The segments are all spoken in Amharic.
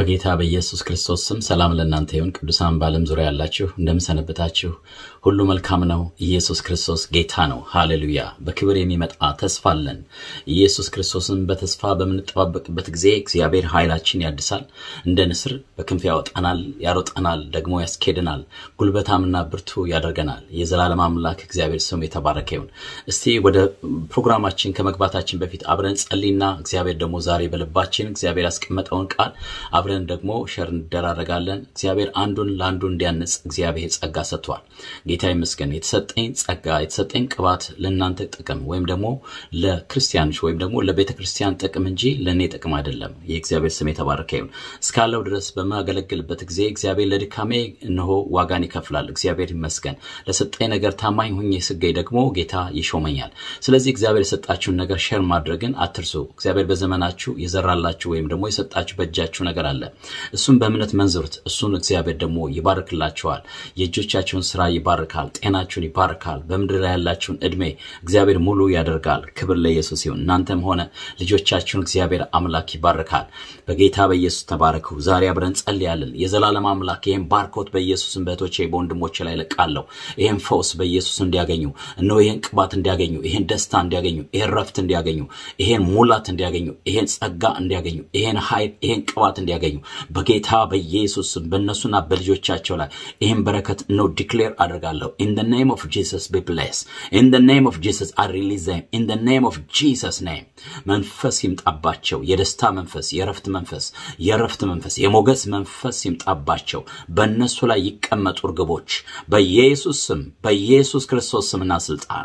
በጌታ በኢየሱስ ክርስቶስ ስም ሰላም ለእናንተ ይሁን። ቅዱሳን በዓለም ዙሪያ ያላችሁ እንደምሰነበታችሁ ሁሉ መልካም ነው። ኢየሱስ ክርስቶስ ጌታ ነው። ሃሌሉያ። በክብር የሚመጣ ተስፋ አለን። ኢየሱስ ክርስቶስን በተስፋ በምንጠባበቅበት ጊዜ እግዚአብሔር ኃይላችን ያድሳል፣ እንደ ንስር በክንፍ ያወጣናል፣ ያሮጠናል፣ ደግሞ ያስኬድናል፣ ጉልበታምና ብርቱ ያደርገናል። የዘላለም አምላክ እግዚአብሔር ስም የተባረከ ይሁን። እስቲ ወደ ፕሮግራማችን ከመግባታችን በፊት አብረን ጸልይና እግዚአብሔር ደግሞ ዛሬ በልባችን እግዚአብሔር ያስቀመጠውን ቃል አብረን ደግሞ ሸር እንደራረጋለን። እግዚአብሔር አንዱን ለአንዱ እንዲያንጽ እግዚአብሔር ጸጋ ሰጥቷል። ጌታ ይመስገን። የተሰጠኝ ጸጋ የተሰጠኝ ቅባት ለእናንተ ጥቅም ወይም ደግሞ ለክርስቲያኖች ወይም ደግሞ ለቤተ ክርስቲያን ጥቅም እንጂ ለእኔ ጥቅም አይደለም። የእግዚአብሔር ስም የተባረከ ይሁን። እስካለው ድረስ በማገለግልበት ጊዜ እግዚአብሔር ለድካሜ እነሆ ዋጋን ይከፍላል። እግዚአብሔር ይመስገን። ለሰጠኝ ነገር ታማኝ ሁኜ ስገኝ ደግሞ ጌታ ይሾመኛል። ስለዚህ እግዚአብሔር የሰጣችሁን ነገር ሼር ማድረግን አትርሱ። እግዚአብሔር በዘመናችሁ የዘራላችሁ ወይም ደግሞ የሰጣችሁ በእጃችሁ ነገር አለ። እሱን በእምነት መንዝሩት። እሱን እግዚአብሔር ደግሞ ይባርክላችኋል። የእጆቻችሁን ስራ ይባርካል። ጤናችሁን ይባርካል። በምድር ላይ ያላችሁን እድሜ እግዚአብሔር ሙሉ ያደርጋል። ክብር ለኢየሱስ ይሁን። እናንተም ሆነ ልጆቻችሁን እግዚአብሔር አምላክ ይባርካል። በጌታ በኢየሱስ ተባረኩ። ዛሬ አብረን ጸልያለን። የዘላለም አምላክ ይህን ባርኮት በኢየሱስን በእህቶቼ በወንድሞቼ ላይ ለቃለሁ። ይህን ፈውስ በኢየሱስ እንዲያገኙ እነሆ ይህን ቅባት እንዲያገኙ፣ ይህን ደስታ እንዲያገኙ፣ ይህን ረፍት እንዲያገኙ፣ ይህን ሙላት እንዲያገኙ፣ ይህን ጸጋ እንዲያገኙ፣ ይህን ኃይል፣ ይህን ቅባት እንዲያገኙ በጌታ በኢየሱስ ስም በእነሱና በልጆቻቸው ላይ ይህን በረከት ነው ዲክሌር አድርጋለሁ። ኢን ደ ኔም ኦፍ ጂሰስ ቢ ብሌስ ኢን ደ ኔም ኦፍ ጂሰስ አይ ሪሊዝ ዘም ኢን ደ ኔም ኦፍ ጂሰስ ኔም። መንፈስ ይምጣባቸው፣ የደስታ መንፈስ፣ የረፍት መንፈስ፣ የረፍት መንፈስ፣ የሞገስ መንፈስ ይምጣባቸው። በእነሱ ላይ ይቀመጡ እርግቦች በኢየሱስ ስም በኢየሱስ ክርስቶስ ስምና ስልጣን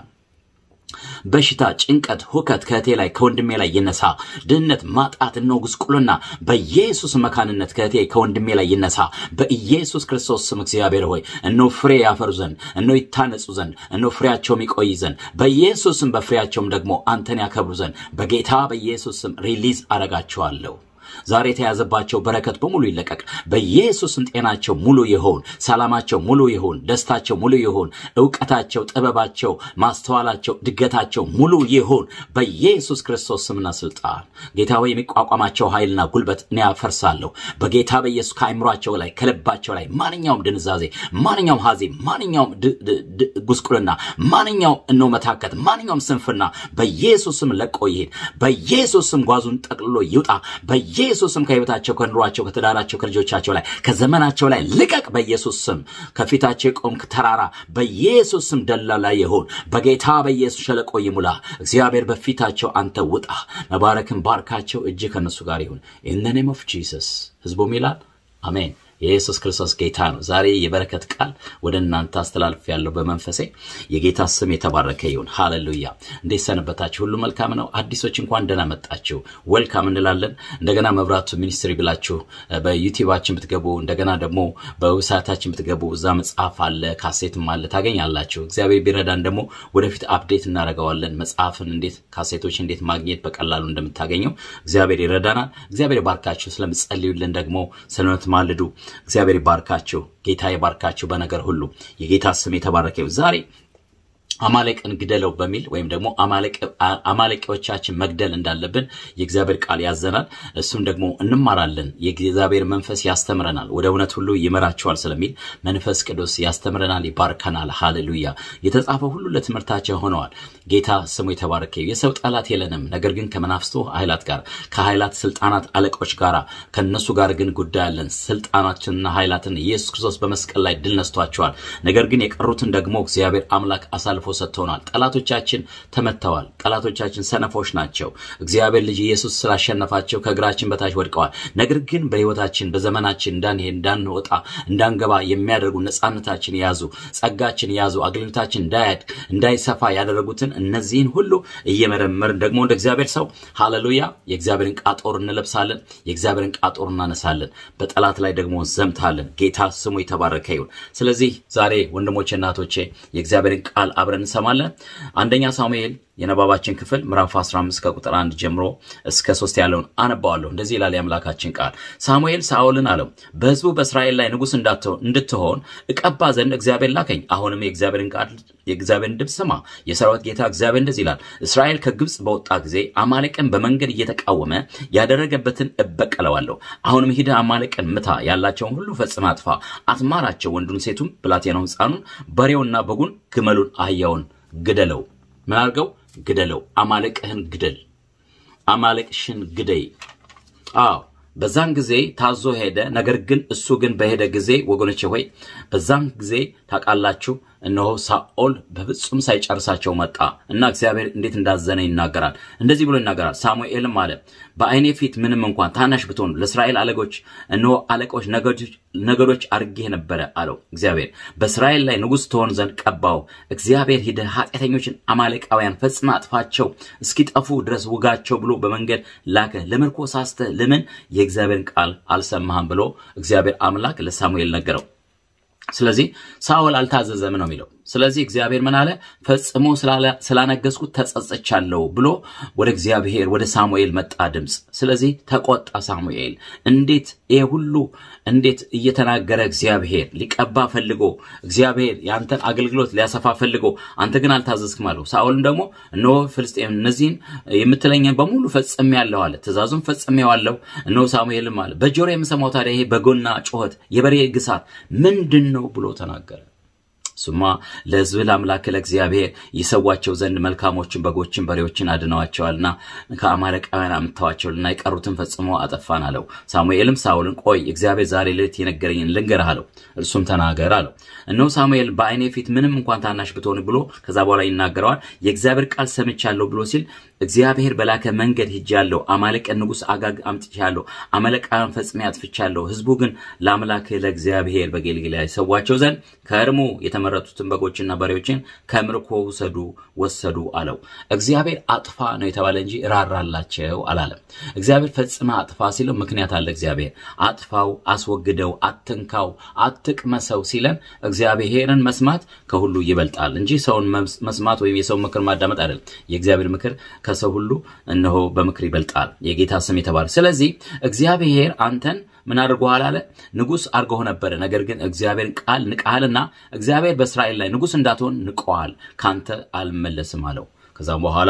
በሽታ፣ ጭንቀት፣ ሁከት ከእህቴ ላይ ከወንድሜ ላይ ይነሳ። ድህነት፣ ማጣት፣ እነሆ ጉስቁልና በኢየሱስ መካንነት ከእህቴ ከወንድሜ ላይ ይነሳ። በኢየሱስ ክርስቶስ ስም እግዚአብሔር ሆይ እነሆ ፍሬ ያፈሩ ዘንድ እነሆ ይታነጹ ዘንድ እነሆ ፍሬያቸውም ይቆይ ዘንድ በኢየሱስ ስም በፍሬያቸውም ደግሞ አንተን ያከብሩ ዘንድ በጌታ በኢየሱስ ስም ሪሊዝ አረጋቸዋለሁ። ዛሬ የተያዘባቸው በረከት በሙሉ ይለቀቅ። በኢየሱስም ጤናቸው ሙሉ ይሆን፣ ሰላማቸው ሙሉ ይሆን፣ ደስታቸው ሙሉ ይሆን፣ እውቀታቸው፣ ጥበባቸው፣ ማስተዋላቸው፣ ድገታቸው ሙሉ ይሆን በኢየሱስ ክርስቶስ ስምና ስልጣን። ጌታ ሆይ የሚቋቋማቸው ኃይልና ጉልበት እኔ ያፈርሳለሁ በጌታ በኢየሱስ ከአይምሯቸው ላይ ከልባቸው ላይ ማንኛውም ድንዛዜ፣ ማንኛውም ሀዜ፣ ማንኛውም ጉስቁልና፣ ማንኛውም እነው መታከት፣ ማንኛውም ስንፍና በኢየሱስም ለቆ ይሄድ። በኢየሱስም ጓዙን ጠቅልሎ ይውጣ። በኢየሱስ ስም ከህይወታቸው ከኑሯቸው ከትዳራቸው ከልጆቻቸው ላይ ከዘመናቸው ላይ ልቀቅ። በኢየሱስ ስም ከፊታቸው የቆምክ ተራራ በኢየሱስ ስም ደላላ ይሁን። በጌታ በኢየሱስ ሸለቆ ይሙላ። እግዚአብሔር በፊታቸው አንተ ውጣ። መባረክን ባርካቸው። እጅ ከነሱ ጋር ይሁን። ኢን ዘ ኔም ኦፍ ጂሰስ ህዝቡም ይላል አሜን። የኢየሱስ ክርስቶስ ጌታ ነው። ዛሬ የበረከት ቃል ወደ እናንተ አስተላልፍ ያለው በመንፈሴ የጌታ ስም የተባረከ ይሁን። ሃሌሉያ። እንዴት ሰነበታችሁ? ሁሉ መልካም ነው። አዲሶች እንኳን ደህና መጣችሁ፣ ወልካም እንላለን። እንደገና መብራቱ ሚኒስትሪ ብላችሁ በዩቲዩባችን ብትገቡ፣ እንደገና ደግሞ በዌብሳይታችን ብትገቡ እዛ መጽሐፍ አለ፣ ካሴትም አለ ታገኛላችሁ። እግዚአብሔር ቢረዳን ደግሞ ወደፊት አፕዴት እናደርገዋለን። መጽሐፍን እንዴት ካሴቶች እንዴት ማግኘት በቀላሉ እንደምታገኘው እግዚአብሔር ይረዳናል። እግዚአብሔር ይባርካችሁ። ስለምትጸልዩልን ደግሞ ስለምትማልዱ እግዚአብሔር ይባርካችሁ። ጌታ ይባርካችሁ በነገር ሁሉ። የጌታ ስም የተባረከ ይሁን። ዛሬ አማሌቅን ግደለው በሚል ወይም ደግሞ አማሌቂዎቻችን መግደል እንዳለብን የእግዚአብሔር ቃል ያዘናል። እሱም ደግሞ እንማራለን። የእግዚአብሔር መንፈስ ያስተምረናል፣ ወደ እውነት ሁሉ ይመራቸዋል ስለሚል መንፈስ ቅዱስ ያስተምረናል፣ ይባርከናል። ሃሌሉያ። የተጻፈው ሁሉ ለትምህርታቸው ሆነዋል። ጌታ ስሙ የተባረከ የሰው ጠላት የለንም፣ ነገር ግን ከመናፍስቱ ኃይላት ጋር ከኃይላት ስልጣናት አለቆች ጋር ከነሱ ጋር ግን ጉዳይ አለን። ስልጣናችንና ኃይላትን ኢየሱስ ክርስቶስ በመስቀል ላይ ድል ነስቷቸዋል። ነገር ግን የቀሩትን ደግሞ እግዚአብሔር አምላክ አሳልፎ ሰጥቶናል። ጠላቶቻችን ተመተዋል። ጠላቶቻችን ሰነፎች ናቸው። እግዚአብሔር ልጅ ኢየሱስ ስላሸነፋቸው ከእግራችን በታች ወድቀዋል። ነገር ግን በሕይወታችን በዘመናችን እንዳንሄድ፣ እንዳንወጣ፣ እንዳንገባ የሚያደርጉ ነፃነታችን የያዙ ጸጋችን የያዙ አገልግሎታችን እንዳያድግ እንዳይሰፋ ያደረጉትን እነዚህን ሁሉ እየመረመርን ደግሞ እንደ እግዚአብሔር ሰው ሃሌሉያ የእግዚአብሔርን ቃጦር እንለብሳለን። የእግዚአብሔርን ቃጦር እናነሳለን። በጠላት ላይ ደግሞ ዘምታለን። ጌታ ስሙ የተባረከ ይሁን። ስለዚህ ዛሬ ወንድሞቼ እናቶቼ የእግዚአብሔርን ቃል አብረን እንሰማለን። አንደኛ ሳሙኤል የነባባችን ክፍል ምዕራፍ 15 ከቁጥር 1 ጀምሮ እስከ 3 ያለውን አነባዋለሁ። እንደዚህ ይላል የአምላካችን ቃል። ሳሙኤል ሳኦልን አለው፣ በሕዝቡ በእስራኤል ላይ ንጉሥ እንድትሆን እቀባ ዘንድ እግዚአብሔር ላከኝ። አሁንም የእግዚአብሔርን ቃል የእግዚአብሔርን ድምፅ ስማ። የሰራዊት ጌታ እግዚአብሔር እንደዚህ ይላል፣ እስራኤል ከግብፅ በወጣ ጊዜ አማሌቅን በመንገድ እየተቃወመ ያደረገበትን እበቀለዋለሁ። አሁንም ሂደህ አማሌቅን ምታ፣ ያላቸውን ሁሉ ፈጽመህ አጥፋ፣ አትማራቸው። ወንዱን፣ ሴቱም፣ ብላቴናውን፣ ሕፃኑን፣ በሬውና በጉን፣ ግመሉን፣ አህያውን ግደለው። ምን አድርገው? ግደለው። አማሌቅህን ግደል፣ አማሌቅሽን ግደይ። አዎ በዛን ጊዜ ታዞ ሄደ። ነገር ግን እሱ ግን በሄደ ጊዜ ወገኖቼ ሆይ በዛን ጊዜ ታውቃላችሁ፣ እነሆ ሳኦል በፍጹም ሳይጨርሳቸው መጣ እና እግዚአብሔር እንዴት እንዳዘነ ይናገራል። እንደዚህ ብሎ ይናገራል። ሳሙኤልም አለ በዓይኔ ፊት ምንም እንኳን ታናሽ ብትሆን ለእስራኤል አለቆች እነሆ አለቆች ነገዶች አድርጌህ ነበረ አለው እግዚአብሔር። በእስራኤል ላይ ንጉሥ ትሆን ዘንድ ቀባው። እግዚአብሔር ሂደህ ኃጢአተኞችን አማሌቃውያን ፈጽመህ አጥፋቸው፣ እስኪጠፉ ድረስ ውጋቸው ብሎ በመንገድ ላከ። ለምርኮ ሳስተህ ለምን የእግዚአብሔርን ቃል አልሰማህም ብሎ እግዚአብሔር አምላክ ለሳሙኤል ነገረው። ስለዚህ ሳኦል አልታዘዘም ነው የሚለው። ስለዚህ እግዚአብሔር ምን አለ? ፈጽሞ ስላነገስኩት ተጸጽቻለሁ ብሎ ወደ እግዚአብሔር ወደ ሳሙኤል መጣ ድምፅ። ስለዚህ ተቆጣ ሳሙኤል። እንዴት ይሄ ሁሉ እንዴት እየተናገረ እግዚአብሔር ሊቀባ ፈልጎ እግዚአብሔር የአንተን አገልግሎት ሊያሰፋ ፈልጎ አንተ ግን አልታዘዝክም አለው። ሳኦልም ደግሞ እነሆ ፍልስጤም እነዚህን የምትለኝን በሙሉ ፈጽሜያለሁ አለ። ትእዛዙም ፈጽሜዋለሁ። እነሆ ሳሙኤልም አለ በጆሮ የምሰማው ታዲያ ይሄ በጎና ጩኸት የበሬ ግሳት ምንድን ነው ብሎ ተናገረ። እሱማ ለሕዝብ ለአምላክ ለእግዚአብሔር ይሰዋቸው ዘንድ መልካሞችን በጎችን በሬዎችን አድነዋቸዋልና ከአማሌቃውያን አምጥተዋቸዋልና የቀሩትን ፈጽሞ አጠፋን አለው። ሳሙኤልም ሳውልን ቆይ እግዚአብሔር ዛሬ ሌሊት የነገረኝን ልንገርህ አለው። እርሱም ተናገር አለው። እነሆ ሳሙኤል በዓይኔ ፊት ምንም እንኳን ታናሽ ብትሆን ብሎ ከዛ በኋላ ይናገረዋል። የእግዚአብሔር ቃል ሰምቻለሁ ብሎ ሲል እግዚአብሔር በላከ መንገድ ሂጃለሁ፣ አማሌቅን ንጉሥ አጋግ አምጥቻለሁ፣ አማሌቃውያን ፈጽሜ አጥፍቻለሁ። ሕዝቡ ግን ለአምላክ ለእግዚአብሔር በጌልጌላ ይሰዋቸው ዘንድ ከእርሙ የተመረጡትን በጎችና በሬዎችን ከምርኮ ውሰዱ ወሰዱ አለው። እግዚአብሔር አጥፋ ነው የተባለ እንጂ ራራላቸው አላለም። እግዚአብሔር ፈጽመ አጥፋ ሲለው ምክንያት አለ። እግዚአብሔር አጥፋው፣ አስወግደው፣ አትንካው፣ አትቅመሰው ሲለን እግዚአብሔርን መስማት ከሁሉ ይበልጣል እንጂ ሰውን መስማት ወይም የሰው ምክር ማዳመጥ አይደለም። የእግዚአብሔር ምክር ከሰው ሁሉ እነሆ በምክር ይበልጣል። የጌታ ስም የተባለ ስለዚህ እግዚአብሔር አንተን ምን አድርጎሃል አለ ንጉሥ አድርገው ነበረ። ነገር ግን እግዚአብሔርን ቃል ንቀሃልና እግዚአብሔር በእስራኤል ላይ ንጉሥ እንዳትሆን ንቀዋል፣ ካንተ አልመለስም አለው። ከዛም በኋላ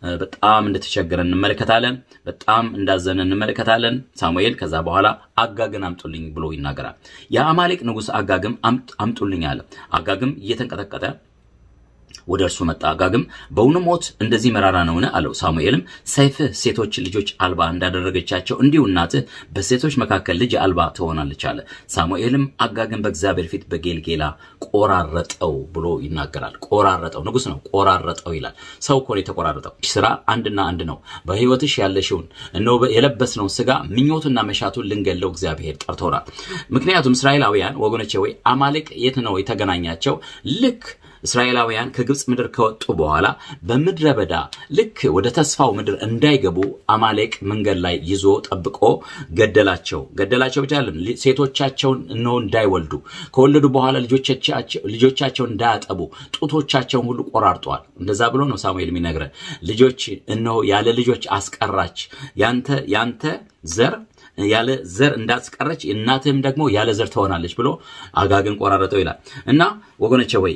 በጣም እንደተቸገረ እንመለከታለን። በጣም እንዳዘነ እንመለከታለን። ሳሙኤል ከዛ በኋላ አጋግን አምጡልኝ ብሎ ይናገራል። የአማሌቅ ንጉሥ አጋግም አምጡልኝ አለ። አጋግም እየተንቀጠቀጠ ወደ እርሱ መጣ። አጋግም በውኑ ሞት እንደዚህ መራራ ነውን? አለው። ሳሙኤልም ሰይፍህ ሴቶች ልጆች አልባ እንዳደረገቻቸው እንዲሁ እናትህ በሴቶች መካከል ልጅ አልባ ትሆናለች አለ። ሳሙኤልም አጋግን በእግዚአብሔር ፊት በጌልጌላ ቆራረጠው ብሎ ይናገራል። ቆራረጠው፣ ንጉሥ ነው፣ ቆራረጠው ይላል። ሰው እኮ ነው የተቆራረጠው። ስራ አንድና አንድ ነው። በሕይወትሽ ያለሽውን እነሆ የለበስነውን ስጋ ምኞቱና መሻቱን ልንገለው እግዚአብሔር ጠርቶናል። ምክንያቱም እስራኤላውያን ወገኖቼ ወይ አማሌቅ የት ነው የተገናኛቸው? ልክ እስራኤላውያን ከግብፅ ምድር ከወጡ በኋላ በምድረ በዳ ልክ ወደ ተስፋው ምድር እንዳይገቡ አማሌቅ መንገድ ላይ ይዞ ጠብቆ ገደላቸው። ገደላቸው ብቻ አይደለም፣ ሴቶቻቸውን እነሆ እንዳይወልዱ ከወለዱ በኋላ ልጆቻቸውን እንዳያጠቡ ጡቶቻቸውን ሁሉ ቆራርጠዋል። እንደዛ ብሎ ነው ሳሙኤል የሚነግረን። ልጆች እነሆ ያለ ልጆች አስቀራች ያንተ ያንተ ዘር ያለ ዘር እንዳስቀረች እናትህም ደግሞ ያለ ዘር ትሆናለች ብሎ አጋግን ቆራረጠው ይላል እና ወገኖቼ ወይ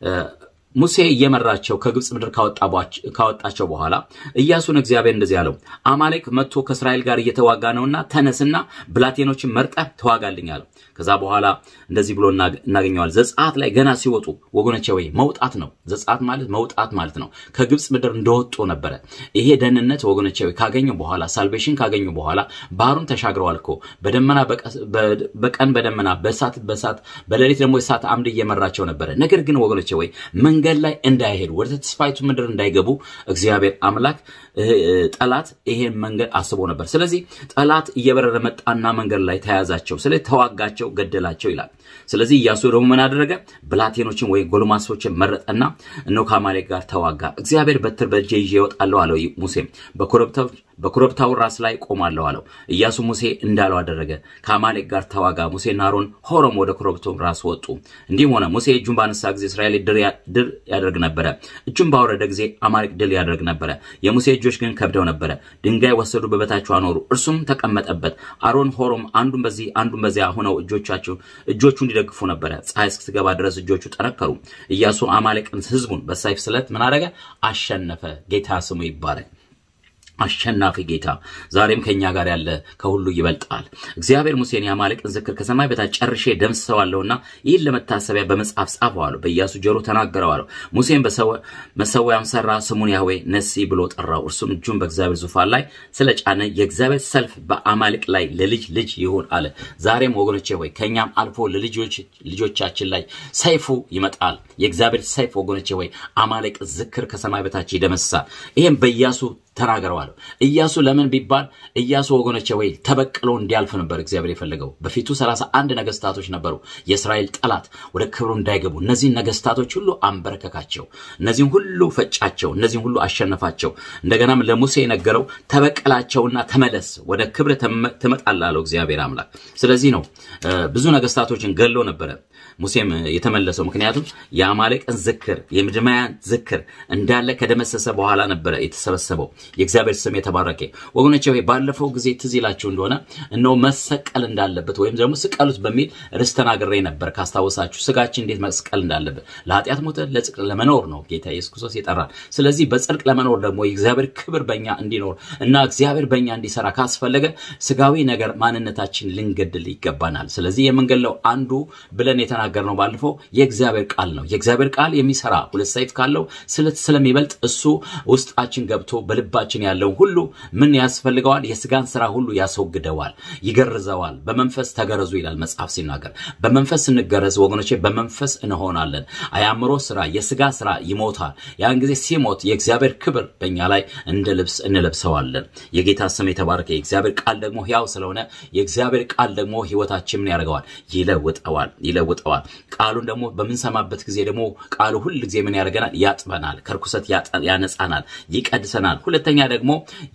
ሙሴ እየመራቸው ከግብፅ ምድር ካወጣቸው በኋላ ኢያሱን እግዚአብሔር እንደዚህ አለው፣ አማሌቅ መጥቶ ከእስራኤል ጋር እየተዋጋ ነውና ተነስና ብላቴኖችን መርጠህ ተዋጋልኝ አለው። ከዛ በኋላ እንደዚህ ብሎ እናገኘዋል። ዘጸአት ላይ ገና ሲወጡ ወገኖቼ ወይ መውጣት ነው። ዘጸአት ማለት መውጣት ማለት ነው። ከግብፅ ምድር እንደወጡ ነበረ። ይሄ ደህንነት ወገኖቼ ወይ ካገኙ በኋላ ሳልቬሽን ካገኙ በኋላ ባህሩን ተሻግረዋል እኮ በደመና በቀን በደመና በእሳት በእሳት በሌሊት ደግሞ የእሳት አምድ እየመራቸው ነበረ። ነገር ግን ወገኖቼ ወይ መንገድ ላይ እንዳይሄዱ ወደ ተስፋይቱ ምድር እንዳይገቡ እግዚአብሔር አምላክ ጠላት ይሄን መንገድ አስቦ ነበር። ስለዚህ ጠላት እየበረረ መጣና መንገድ ላይ ተያዛቸው። ስለዚህ ተዋጋቸው፣ ገደላቸው ይላል። ስለዚህ ኢያሱ ደግሞ ምን አደረገ? ብላቴኖችን ወይም ጎልማሶችን መረጠና እነሆ ከአማሌቅ ጋር ተዋጋ። እግዚአብሔር በትር በእጄ ይዤ እወጣለሁ አለው ሙሴም። በኮረብታው ራስ ላይ ቆማለሁ አለው። ኢያሱ ሙሴ እንዳለው አደረገ። ከአማሌቅ ጋር ተዋጋ። ሙሴና አሮን ሆሮም ወደ ኮረብታው ራስ ወጡ። እንዲህም ሆነ ሙሴ እጁን ባነሳ ጊዜ እስራኤል ድል ያደርግ ነበረ። እጁን ባወረደ ጊዜ አማሌቅ ድል ያደርግ ነበረ። የሙሴ እጆች ግን ከብደው ነበረ። ድንጋይ ወሰዱ፣ በበታቸው አኖሩ፣ እርሱም ተቀመጠበት። አሮን ሆሮም አንዱን በዚህ አንዱን በዚያ ሆነው እጆቻቸው እጆቹ እንዲደግፉ ነበረ። ፀሐይ እስክትገባ ድረስ እጆቹ ጠነከሩ። ኢያሱ አማሌቅን ህዝቡን በሰይፍ ስለት ምን አደረገ? አሸነፈ። ጌታ ስሙ ይባረክ። አሸናፊ ጌታ ዛሬም ከኛ ጋር ያለ ከሁሉ ይበልጣል። እግዚአብሔር ሙሴን የአማሌቅን ዝክር ከሰማይ በታች ጨርሼ ደምስሰዋለሁና ይህን ለመታሰቢያ በመጽሐፍ ጻፈዋለሁ፣ በኢያሱ ጆሮ ተናገረዋለሁ። ሙሴን መሰዊያም ሰራ፣ ስሙን ያህዌ ነሲ ብሎ ጠራው። እርሱም እጁን በእግዚአብሔር ዙፋን ላይ ስለጫነ የእግዚአብሔር ሰልፍ በአማሌቅ ላይ ለልጅ ልጅ ይሁን አለ። ዛሬም ወገኖቼ ሆይ ከእኛም አልፎ ለልጆቻችን ላይ ሰይፉ ይመጣል። የእግዚአብሔር ሰይፍ ወገኖቼ ሆይ አማሌቅ ዝክር ከሰማይ በታች ይደመስሳል። ይህም በኢያሱ ተናግረዋለሁ። ኢያሱ ለምን ቢባል ኢያሱ ወገኖቼ ወይ ተበቅሎ እንዲያልፍ ነበር እግዚአብሔር የፈለገው። በፊቱ ሰላሳ አንድ ነገስታቶች ነበሩ፣ የእስራኤል ጠላት ወደ ክብሩ እንዳይገቡ። እነዚህን ነገስታቶች ሁሉ አንበረከካቸው፣ እነዚህም ሁሉ ፈጫቸው፣ እነዚህም ሁሉ አሸነፋቸው። እንደገናም ለሙሴ የነገረው ተበቀላቸውና ተመለስ፣ ወደ ክብር ትመጣለህ አለው እግዚአብሔር አምላክ። ስለዚህ ነው ብዙ ነገስታቶችን ገሎ ነበረ ሙሴም የተመለሰው። ምክንያቱም የአማሌቅን ዝክር የምድማያን ዝክር እንዳለ ከደመሰሰ በኋላ ነበረ የተሰበሰበው። የእግዚአብሔር ስም የተባረከ ወገኖቼ፣ ወይ ባለፈው ጊዜ ትዝ ይላችሁ እንደሆነ እነሆ መሰቀል እንዳለበት ወይም ደግሞ ስቀሉት በሚል ርዕስ ተናግሬ ነበር። ካስታወሳችሁ ስጋችን እንዴት መስቀል እንዳለበት ለኃጢአት ሞተ ለጽድቅ ለመኖር ነው ጌታ ኢየሱስ ክርስቶስ የጠራን። ስለዚህ በጽድቅ ለመኖር ደግሞ የእግዚአብሔር ክብር በእኛ እንዲኖር እና እግዚአብሔር በእኛ እንዲሰራ ካስፈለገ ስጋዊ ነገር ማንነታችን ልንገድል ይገባናል። ስለዚህ የምንገለው አንዱ ብለን የተናገርነው ባለፈው የእግዚአብሔር ቃል ነው። የእግዚአብሔር ቃል የሚሰራ ሁለት ሰይፍ ካለው ስለት ስለሚበልጥ እሱ ውስጣችን ገብቶ በልባችን ያለውን ሁሉ ምን ያስፈልገዋል? የስጋን ስራ ሁሉ ያስወግደዋል፣ ይገርዘዋል። በመንፈስ ተገረዙ ይላል መጽሐፍ ሲናገር። በመንፈስ ስንገረዝ ወገኖቼ በመንፈስ እንሆናለን። አያምሮ ስራ፣ የስጋ ስራ ይሞታል። ያን ጊዜ ሲሞት የእግዚአብሔር ክብር በእኛ ላይ እንደ ልብስ እንለብሰዋለን። የጌታ ስም የተባረከ። የእግዚአብሔር ቃል ደግሞ ሕያው ስለሆነ የእግዚአብሔር ቃል ደግሞ ህይወታችን ምን ያደርገዋል? ይለውጠዋል፣ ይለውጠዋል። ቃሉን ደግሞ በምንሰማበት ጊዜ ደግሞ ቃሉ ሁል ጊዜ ምን ያደርገናል? ያጥበናል፣ ከርኩሰት ያነጻናል፣ ይቀድሰናል። ሁለተኛ ደግሞ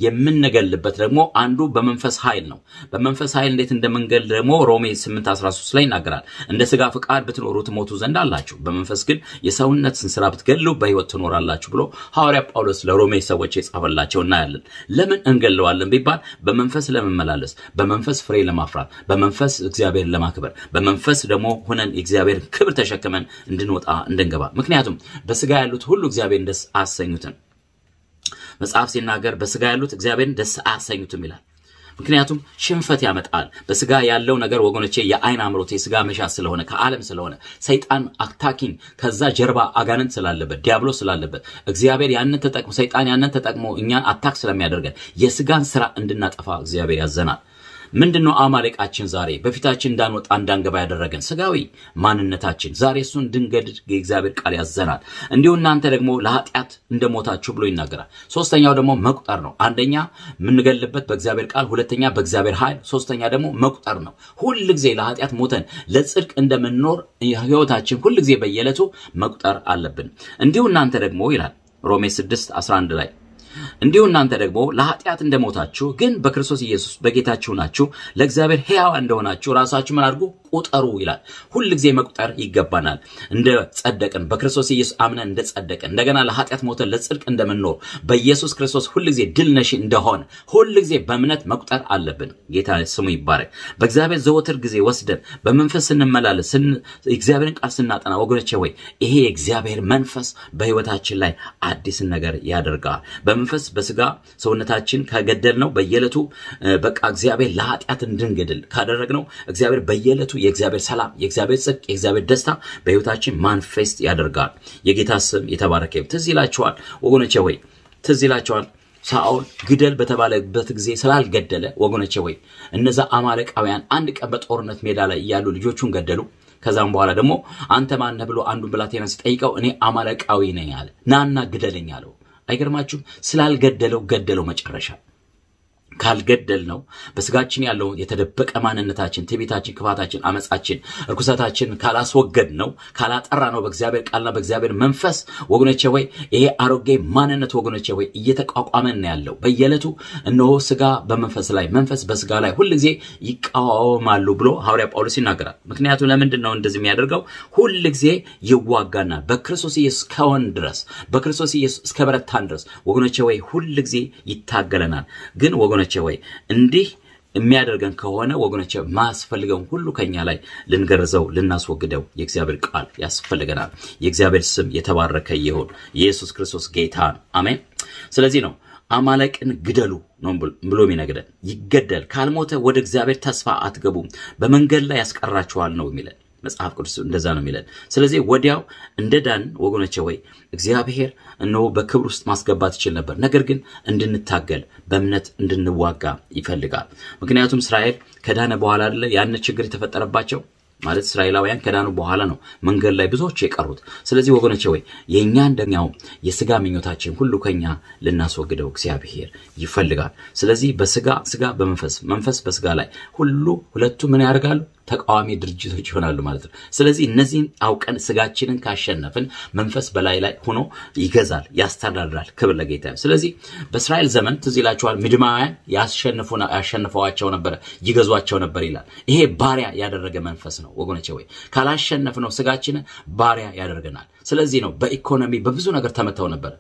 የምንገልበት ደግሞ አንዱ በመንፈስ ኃይል ነው። በመንፈስ ኃይል እንዴት እንደምንገል ደግሞ ሮሜ 8:13 ላይ ይናገራል። እንደ ስጋ ፍቃድ ብትኖሩ ትሞቱ ዘንድ አላችሁ፣ በመንፈስ ግን የሰውነትን ስራ ብትገሉ በህይወት ትኖራላችሁ ብሎ ሐዋርያ ጳውሎስ ለሮሜ ሰዎች የጻፈላቸው እናያለን። ለምን እንገለዋለን ቢባል በመንፈስ ለመመላለስ፣ በመንፈስ ፍሬ ለማፍራት፣ በመንፈስ እግዚአብሔር ለማክበር፣ በመንፈስ ደግሞ ሆነን የእግዚአብሔር ክብር ተሸክመን እንድንወጣ እንድንገባ። ምክንያቱም በስጋ ያሉት ሁሉ እግዚአብሔርን ደስ አያሰኙትም። መጽሐፍ ሲናገር በስጋ ያሉት እግዚአብሔርን ደስ አያሰኙትም ይላል። ምክንያቱም ሽንፈት ያመጣል። በስጋ ያለው ነገር ወገኖቼ የአይን አምሮት የስጋ መሻት ስለሆነ ከዓለም ስለሆነ ሰይጣን አታኪን ከዛ ጀርባ አጋንንት ስላለበት ዲያብሎ ስላለበት እግዚአብሔር ያንን ተጠቅሞ ሰይጣን ያንን ተጠቅሞ እኛን አታክ ስለሚያደርገን የስጋን ስራ እንድናጠፋ እግዚአብሔር ያዘናል። ምንድን ነው አማሌቃችን? ዛሬ በፊታችን እንዳንወጣ እንዳንገባ ያደረገን ስጋዊ ማንነታችን ዛሬ እሱን እንድንገድል የእግዚአብሔር ቃል ያዘናል። እንዲሁ እናንተ ደግሞ ለኃጢአት እንደሞታችሁ ብሎ ይናገራል። ሶስተኛው ደግሞ መቁጠር ነው። አንደኛ የምንገልበት በእግዚአብሔር ቃል፣ ሁለተኛ በእግዚአብሔር ኃይል፣ ሶስተኛ ደግሞ መቁጠር ነው። ሁል ጊዜ ለኃጢአት ሞተን ለጽድቅ እንደምንኖር ህይወታችን ሁል ጊዜ በየዕለቱ መቁጠር አለብን። እንዲሁ እናንተ ደግሞ ይላል ሮሜ 6 11 ላይ እንዲሁ እናንተ ደግሞ ለኃጢአት እንደሞታችሁ ግን በክርስቶስ ኢየሱስ በጌታችሁ ናችሁ፣ ለእግዚአብሔር ሕያው እንደሆናችሁ ራሳችሁ ምን አድርጉ ቁጠሩ ይላል። ሁል ጊዜ መቁጠር ይገባናል። እንደ ጸደቅን በክርስቶስ ኢየሱስ አምነን እንደ ጸደቅን እንደገና ለኃጢአት ሞተን ለጽድቅ እንደምንኖር በኢየሱስ ክርስቶስ ሁል ጊዜ ድል ነሺ እንደሆነ ሁል ጊዜ በእምነት መቁጠር አለብን። ጌታ ስሙ ይባረክ። በእግዚአብሔር ዘወትር ጊዜ ወስደን በመንፈስ ስንመላለስ እግዚአብሔርን ቃል ስናጠና ወገኖቼ ወይ ይሄ የእግዚአብሔር መንፈስ በህይወታችን ላይ አዲስን ነገር ያደርጋል። በመንፈስ በስጋ ሰውነታችን ከገደል ነው በየዕለቱ በቃ እግዚአብሔር ለኃጢአት እንድንገድል ካደረግነው እግዚአብሔር በየዕለቱ የእግዚአብሔር ሰላም፣ የእግዚአብሔር ጽድቅ፣ የእግዚአብሔር ደስታ በህይወታችን ማንፌስት ያደርጋል። የጌታ ስም የተባረከ ይሁን። ትዝ ይላችኋል ወገኖቼ ወይ ትዝ ይላችኋል ሳኦል ግደል በተባለበት ጊዜ ስላልገደለ ወገኖቼ ወይ እነዛ አማሌቃውያን አንድ ቀን በጦርነት ሜዳ ላይ እያሉ ልጆቹን ገደሉ። ከዛም በኋላ ደግሞ አንተ ማነህ ብሎ አንዱን ብላቴና ሲጠይቀው እኔ አማሌቃዊ ነኝ አለ። ናና ግደለኝ አለው። አይገርማችሁም? ስላልገደለው ገደለው መጨረሻ ካልገደል ነው በስጋችን ያለውን የተደበቀ ማንነታችን፣ ትዕቢታችን፣ ክፋታችን፣ አመፃችን፣ እርኩሰታችን ካላስወገድ ነው ካላጠራ ነው በእግዚአብሔር ቃልና በእግዚአብሔር መንፈስ ወገኖቼ ወይ ይሄ አሮጌ ማንነት ወገኖቼ ወይ እየተቋቋመን ያለው በየዕለቱ እነሆ ስጋ በመንፈስ ላይ መንፈስ በስጋ ላይ ሁል ጊዜ ይቃወማሉ ብሎ ሐዋርያ ጳውሎስ ይናገራል። ምክንያቱም ለምንድን ነው እንደዚህ የሚያደርገው? ሁል ጊዜ ይዋጋና በክርስቶስ ኢየሱስ ከሆን ድረስ በክርስቶስ ኢየሱስ እስከ በረታን ድረስ ወገኖቼ ወይ ሁል ጊዜ ይታገለናል። ግን ወገኖቼ ወይ እንዲህ የሚያደርገን ከሆነ ወገኖቼ ማያስፈልገውን ሁሉ ከኛ ላይ ልንገርዘው ልናስወግደው የእግዚአብሔር ቃል ያስፈልገናል። የእግዚአብሔር ስም የተባረከ ይሁን። ኢየሱስ ክርስቶስ ጌታ ነው። አሜን። ስለዚህ ነው አማለቅን ግደሉ ነው ብሎ የሚነግረን። ይገደል ካልሞተ ወደ እግዚአብሔር ተስፋ አትገቡም፣ በመንገድ ላይ ያስቀራችኋል ነው የሚለን መጽሐፍ ቅዱስ እንደዛ ነው የሚለን። ስለዚህ ወዲያው እንደ ዳን ወገኖቼ ወይ እግዚአብሔር እነሆ በክብር ውስጥ ማስገባት ይችል ነበር። ነገር ግን እንድንታገል በእምነት እንድንዋጋ ይፈልጋል። ምክንያቱም እስራኤል ከዳነ በኋላ አይደለ ያን ችግር የተፈጠረባቸው ማለት እስራኤላውያን ከዳኑ በኋላ ነው መንገድ ላይ ብዙዎች የቀሩት። ስለዚህ ወገኖቼ ወይ የእኛ እንደኛው የስጋ ምኞታችን ሁሉ ከኛ ልናስወግደው እግዚአብሔር ይፈልጋል። ስለዚህ በስጋ ስጋ በመንፈስ መንፈስ በስጋ ላይ ሁሉ ሁለቱ ምን ያደርጋሉ? ተቃዋሚ ድርጅቶች ይሆናሉ ማለት ነው። ስለዚህ እነዚህን አውቀን ስጋችንን ካሸነፍን መንፈስ በላይ ላይ ሆኖ ይገዛል፣ ያስተዳድራል። ክብር ለጌታ። ስለዚህ በእስራኤል ዘመን ትዝ ይላችኋል፣ ምድማውያን ያሸንፈዋቸው ነበረ፣ ይገዟቸው ነበር ይላል። ይሄ ባሪያ ያደረገ መንፈስ ነው ወገኖቼ። ወይ ካላሸነፍነው ስጋችንን ባሪያ ያደርገናል። ስለዚህ ነው በኢኮኖሚ በብዙ ነገር ተመተው ነበር።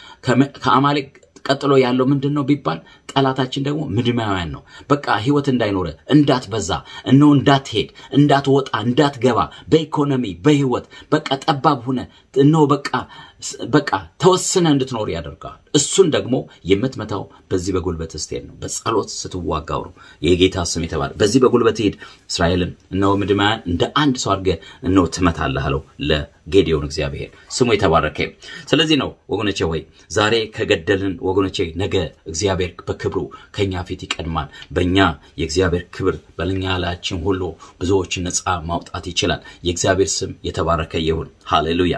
ከአማሌቅ ቀጥሎ ያለው ምንድን ነው ቢባል ጠላታችን ደግሞ ምድማውያን ነው። በቃ ህይወት እንዳይኖረ እንዳትበዛ፣ እነሆ እንዳትሄድ፣ እንዳትወጣ፣ እንዳትገባ በኢኮኖሚ በህይወት በቃ ጠባብ ሁነ እነሆ በቃ በቃ ተወስነ እንድትኖር ያደርጋል። እሱን ደግሞ የምትመታው በዚህ በጉልበት ስትሄድ ነው፣ በጸሎት ስትዋጋው ነው። የጌታ ስም የተባለ በዚህ በጉልበት ሄድ እስራኤልን እነሆ ምድማውያን እንደ አንድ ሰው አድርገህ እነሆ ትመታለህ አለው ለጌዴዎን እግዚአብሔር ስሙ የተባረከ። ስለዚህ ነው ወገኖቼ ወይ ዛሬ ከገደልን ወገኖቼ ነገ እግዚአብሔር በክብሩ ከኛ ፊት ይቀድማል። በእኛ የእግዚአብሔር ክብር በልኛ ላያችን ሁሉ ብዙዎችን ነፃ ማውጣት ይችላል። የእግዚአብሔር ስም የተባረከ ይሁን። ሃሌሉያ።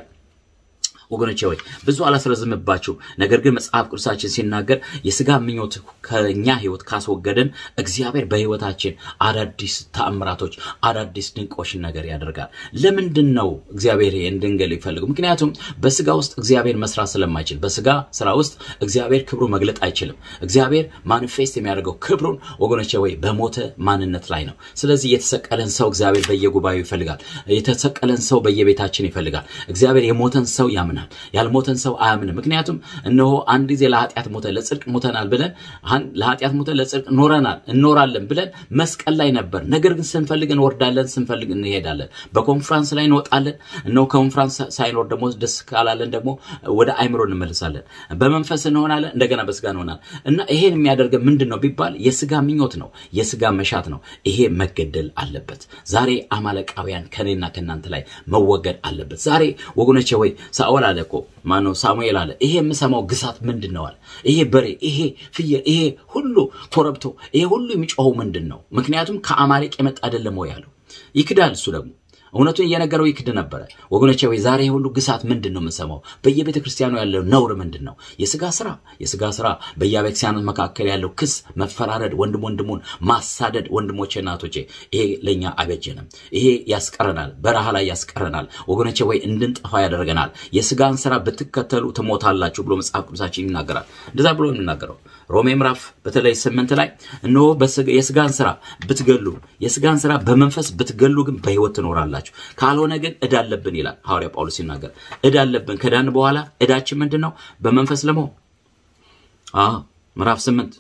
ወገኖቼ ወይ ብዙ አላስረዝምባችሁ። ነገር ግን መጽሐፍ ቅዱሳችን ሲናገር የስጋ ምኞት ከኛ ህይወት ካስወገደን እግዚአብሔር በህይወታችን አዳዲስ ተአምራቶች፣ አዳዲስ ድንቆችን ነገር ያደርጋል። ለምንድን ነው እግዚአብሔር እንድንገል ይፈልጉ? ምክንያቱም በስጋ ውስጥ እግዚአብሔር መስራት ስለማይችል፣ በስጋ ስራ ውስጥ እግዚአብሔር ክብሩ መግለጥ አይችልም። እግዚአብሔር ማኒፌስት የሚያደርገው ክብሩን ወገኖቼ ወይ በሞተ ማንነት ላይ ነው። ስለዚህ የተሰቀለን ሰው እግዚአብሔር በየጉባኤው ይፈልጋል። የተሰቀለን ሰው በየቤታችን ይፈልጋል። እግዚአብሔር የሞተን ሰው ያምናል ያልሞተን ሰው አያምንም። ምክንያቱም እነሆ አንድ ጊዜ ለኃጢአት ሞተ ለጽድቅ ሞተናል ብለን ለኃጢአት ሞተ ለጽድቅ ኖረናል እኖራለን ብለን መስቀል ላይ ነበር። ነገር ግን ስንፈልግ እንወርዳለን፣ ስንፈልግ እንሄዳለን። በኮንፍራንስ ላይ እንወጣለን። እነሆ ኮንፍራንስ ሳይኖር ደግሞ ደስ ካላለን ደግሞ ወደ አይምሮ እንመልሳለን። በመንፈስ እንሆናለን፣ እንደገና በስጋ እንሆናለን። እና ይሄን የሚያደርገ ምንድን ነው ቢባል የስጋ ምኞት ነው፣ የስጋ መሻት ነው። ይሄ መገደል አለበት። ዛሬ አማለቃውያን ከኔና ከእናንተ ላይ መወገድ አለበት። ዛሬ ወገኖቼ ወይ ሳኦል አለ እኮ ማነው ሳሙኤል አለ ይሄ የምሰማው ግሳት ምንድን ነው አለ ይሄ በሬ ይሄ ፍየል ይሄ ሁሉ ኮረብቶ ይሄ ሁሉ የሚጮኸው ምንድን ነው ምክንያቱም ከአማሌቅ የመጣ አይደለም ወይ አለው ይክዳል እሱ ደግሞ እውነቱን እየነገረው ይክድ ነበረ ወገኖቼ ወይ ዛሬ ሁሉ ግሳት ምንድን ነው የምንሰማው በየቤተ ክርስቲያኑ ያለው ነውር ምንድን ነው የስጋ ስራ የስጋ ስራ በየቤተክርስቲያኖች መካከል ያለው ክስ መፈራረድ ወንድም ወንድሙን ማሳደድ ወንድሞቼ እናቶቼ ይሄ ለእኛ አይበጀንም ይሄ ያስቀረናል በረሃ ላይ ያስቀረናል ወገኖቼ ወይ እንድንጠፋ ያደርገናል የስጋን ስራ ብትከተሉ ትሞታላችሁ ብሎ መጽሐፍ ቅዱሳችን ይናገራል እንደዛ ብሎ የሚናገረው ሮሜ ምዕራፍ በተለይ ስምንት ላይ እነሆ የስጋን ስራ ብትገሉ የስጋን ስራ በመንፈስ ብትገሉ ግን በህይወት ትኖራላችሁ ካልሆነ ግን እዳ አለብን ይላል ሐዋርያ ጳውሎስ ሲናገር እዳ አለብን ከዳን በኋላ እዳችን ምንድን ነው በመንፈስ ለመሆን ምዕራፍ ስምንት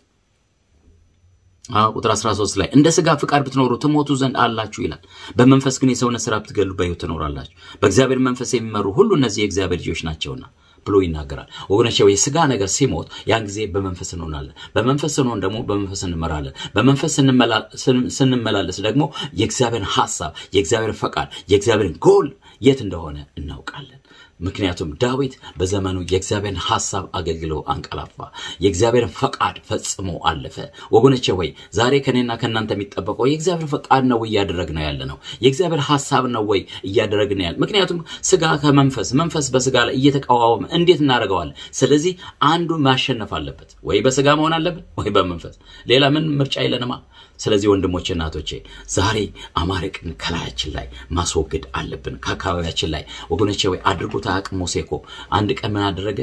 ቁጥር 13 ላይ እንደ ስጋ ፍቃድ ብትኖሩ ትሞቱ ዘንድ አላችሁ ይላል በመንፈስ ግን የሰውነት ስራ ብትገሉ በህይወት ትኖራላችሁ በእግዚአብሔር መንፈስ የሚመሩ ሁሉ እነዚህ የእግዚአብሔር ልጆች ናቸውና ብሎ ይናገራል ወገኖቼ የስጋ ነገር ሲሞት ያን ጊዜ በመንፈስ እንሆናለን በመንፈስ ስንሆን ደግሞ በመንፈስ እንመራለን በመንፈስ ስንመላለስ ደግሞ የእግዚአብሔርን ሀሳብ የእግዚአብሔርን ፈቃድ የእግዚአብሔርን ጎል የት እንደሆነ እናውቃለን ምክንያቱም ዳዊት በዘመኑ የእግዚአብሔርን ሐሳብ አገልግሎ አንቀላፋ፣ የእግዚአብሔርን ፈቃድ ፈጽሞ አለፈ። ወገኖቼ ወይ ዛሬ ከኔና ከእናንተ የሚጠበቀው የእግዚአብሔር ፈቃድ ነው ወይ እያደረግን ያለ ነው? የእግዚአብሔር ሐሳብ ነው ወይ እያደረግን ያለ? ምክንያቱም ስጋ ከመንፈስ መንፈስ በስጋ ላይ እየተቃዋወመ እንዴት እናደርገዋለን? ስለዚህ አንዱ ማሸነፍ አለበት። ወይ በስጋ መሆን አለበት ወይ በመንፈስ ሌላ ምን ምርጫ የለንማ። ስለዚህ ወንድሞቼ እናቶቼ ዛሬ አማረቅን ከላያችን ላይ ማስወገድ አለብን፣ ከአካባቢያችን ላይ ወገኖቼ። ወይ አድርጎት አያውቅም። ሙሴ እኮ አንድ ቀን ምን አደረገ?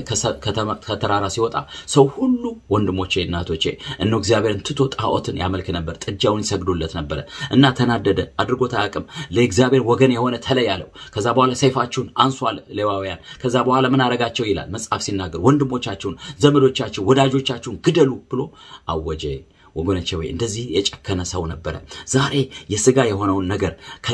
ከተራራ ሲወጣ ሰው ሁሉ ወንድሞቼ እናቶቼ እነ እግዚአብሔርን ትቶ ጣዖትን ያመልክ ነበር፣ ጥጃውን ይሰግዱለት ነበረ እና ተናደደ። አድርጎት አያውቅም። ለእግዚአብሔር ወገን የሆነ ተለይ አለው። ከዛ በኋላ ሰይፋችሁን አንሱ አለ ሌዋውያን። ከዛ በኋላ ምን አረጋቸው ይላል መጽሐፍ ሲናገር ወንድሞቻችሁን፣ ዘመዶቻችሁን፣ ወዳጆቻችሁን ግደሉ ብሎ አወጀ። ወገኖቼ ወይ እንደዚህ የጨከነ ሰው ነበረ። ዛሬ የስጋ የሆነውን ነገር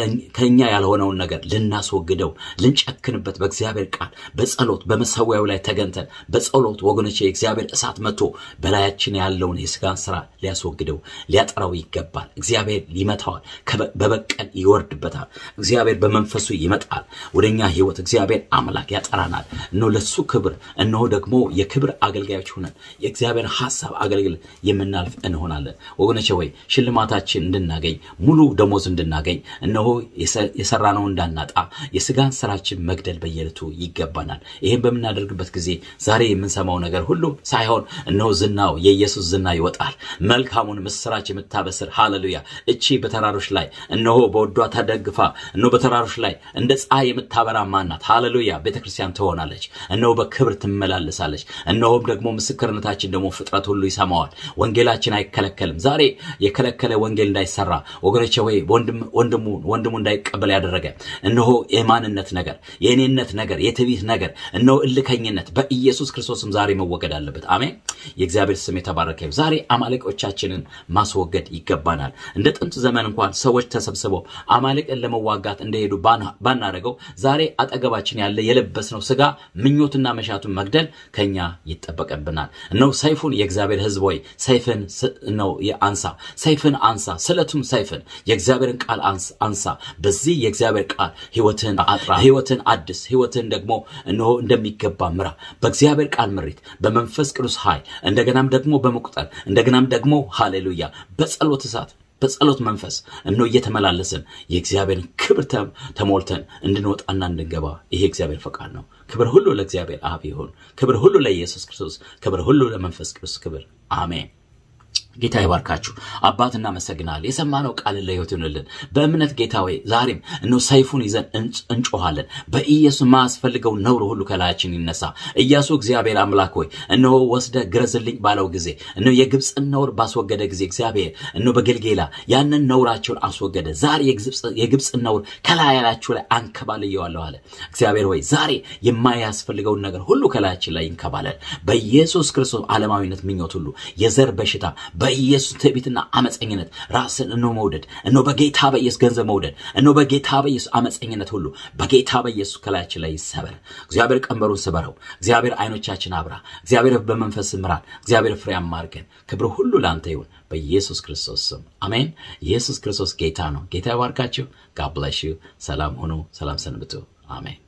ከኛ ያልሆነውን ነገር ልናስወግደው ልንጨክንበት በእግዚአብሔር ቃል በጸሎት በመሰዊያው ላይ ተገንተን በጸሎት ወገኖቼ የእግዚአብሔር እሳት መጥቶ በላያችን ያለውን የስጋን ስራ ሊያስወግደው ሊያጠራው ይገባል። እግዚአብሔር ይመታዋል፣ በበቀል ይወርድበታል። እግዚአብሔር በመንፈሱ ይመጣል ወደኛ ህይወት። እግዚአብሔር አምላክ ያጠራናል። እነሆ ለሱ ክብር እነሆ ደግሞ የክብር አገልጋዮች ሆነን የእግዚአብሔር ሀሳብ አገልግል የምናልፍ እንሆ እንሆናለን ወገኖቼ ወይ ሽልማታችን እንድናገኝ ሙሉ ደሞዝ እንድናገኝ እነሆ የሰራነው እንዳናጣ የስጋን ስራችን መግደል በየዕለቱ ይገባናል። ይህም በምናደርግበት ጊዜ ዛሬ የምንሰማው ነገር ሁሉ ሳይሆን እነሆ ዝናው የኢየሱስ ዝና ይወጣል። መልካሙን ምስራች የምታበስር ሃሌሉያ። እቺ በተራሮች ላይ እነሆ በወዷ ተደግፋ እነሆ በተራሮች ላይ እንደ ፀሐይ የምታበራ ማናት? ሃሌሉያ ቤተ ክርስቲያን ትሆናለች። እነሆ በክብር ትመላለሳለች። እነሆም ደግሞ ምስክርነታችን ደግሞ ፍጥረት ሁሉ ይሰማዋል። ወንጌላችን አይከለከልም። ዛሬ የከለከለ ወንጌል እንዳይሰራ ወገኖቼ ወይ ወንድሙ ወንድሙ እንዳይቀበል ያደረገ እነሆ የማንነት ነገር፣ የእኔነት ነገር፣ የትዕቢት ነገር፣ እነሆ እልከኝነት በኢየሱስ ክርስቶስም ዛሬ መወገድ አለበት። አሜን። የእግዚአብሔር ስም የተባረከ ይሁን። ዛሬ አማልቆቻችንን ማስወገድ ይገባናል። እንደ ጥንት ዘመን እንኳን ሰዎች ተሰብስበው አማልቅን ለመዋጋት እንደሄዱ ባናደርገው ዛሬ አጠገባችን ያለ የለበስነው ስጋ ምኞትና መሻቱን መግደል ከኛ ይጠበቅብናል። እነሆ ሰይፉን የእግዚአብሔር ሕዝብ ወይ ሰይፍን ነው አንሳ፣ ሰይፍን አንሳ፣ ስለቱም ሰይፍን የእግዚአብሔርን ቃል አንሳ። በዚህ የእግዚአብሔር ቃል ህይወትን አጥራ፣ ህይወትን አድስ፣ ህይወትን ደግሞ እነሆ እንደሚገባ ምራ። በእግዚአብሔር ቃል ምሪት፣ በመንፈስ ቅዱስ ኃይል፣ እንደገናም ደግሞ በመቁጠር እንደገናም ደግሞ ሃሌሉያ በጸሎት እሳት በጸሎት መንፈስ እነሆ እየተመላለስን የእግዚአብሔርን ክብር ተሞልተን እንድንወጣና እንድንገባ ይሄ እግዚአብሔር ፈቃድ ነው። ክብር ሁሉ ለእግዚአብሔር አብ ይሁን። ክብር ሁሉ ለኢየሱስ ክርስቶስ፣ ክብር ሁሉ ለመንፈስ ቅዱስ ክብር አሜን። ጌታ ይባርካችሁ። አባት እናመሰግናለን። የሰማነው ቃል ለሕይወት ይሆንልን። በእምነት ጌታ ወይ ዛሬም እነሆ ሰይፉን ይዘን እንጮኋለን። በኢየሱስ የማያስፈልገው ነውር ሁሉ ከላያችን ይነሳ። ኢያሱ እግዚአብሔር አምላክ ሆይ እነሆ ወስደ ግረዝልኝ ባለው ጊዜ እነሆ የግብፅን ነውር ባስወገደ ጊዜ እግዚአብሔር እነሆ በገልጌላ ያንን ነውራቸውን አስወገደ። ዛሬ የግብፅን ነውር ከላያላችሁ ላይ አንከባልየዋለሁ አለ። እግዚአብሔር ሆይ ዛሬ የማያስፈልገውን ነገር ሁሉ ከላያችን ላይ ይንከባለል። በኢየሱስ ክርስቶስ ዓለማዊነት ምኞት ሁሉ የዘር በሽታ በኢየሱስ ትዕቢትና አመፀኝነት ራስን እኖ መውደድ እኖ በጌታ በኢየሱስ ገንዘብ መውደድ እኖ በጌታ በኢየሱስ አመፀኝነት ሁሉ በጌታ በኢየሱስ ከላያችን ላይ ይሰበር። እግዚአብሔር ቀንበሩን ስበረው። እግዚአብሔር አይኖቻችን አብራ። እግዚአብሔር በመንፈስ ምራን። እግዚአብሔር ፍሬያማ አድርገን። ክብር ሁሉ ለአንተ ይሁን በኢየሱስ ክርስቶስ ስም አሜን። ኢየሱስ ክርስቶስ ጌታ ነው። ጌታ ይባርካችሁ። ጋድ ብለስ ዩ። ሰላም ሁኑ። ሰላም ሰንብቱ። አሜን።